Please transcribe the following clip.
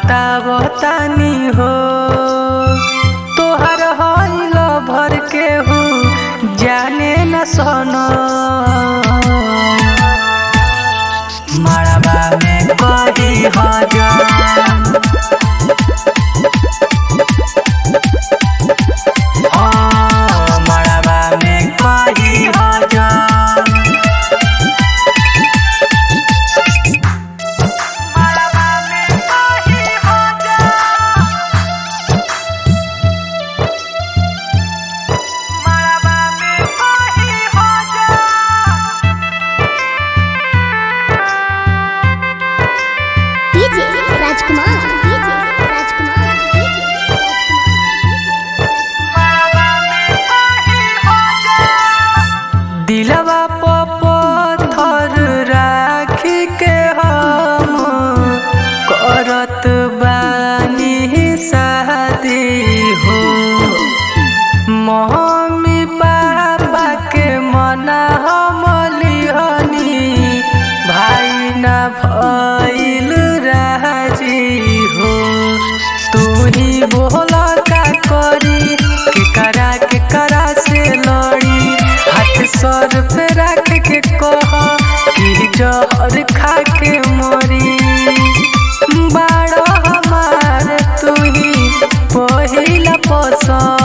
बतावतानी हो तोहर हईल भर के हु जाने न सोनो मड़बा में कही हजान हाँ, मड़बा में कही हजान मड़बा में कही हजान मड़बा में कही हजान डीजे राजकुमार डीजे राजकुमार दिलवा पत्थर राखी के हम करत बानी शादी हो मम्मी पापा के मना हम लिहनी भाई न भइल राजी हो तू ही बोला का करी के करा के करा से लड़ी हाथ सर पे रख के कह कि जहर खा के मरी बाड़ो हमार तू ही पहिला पसंद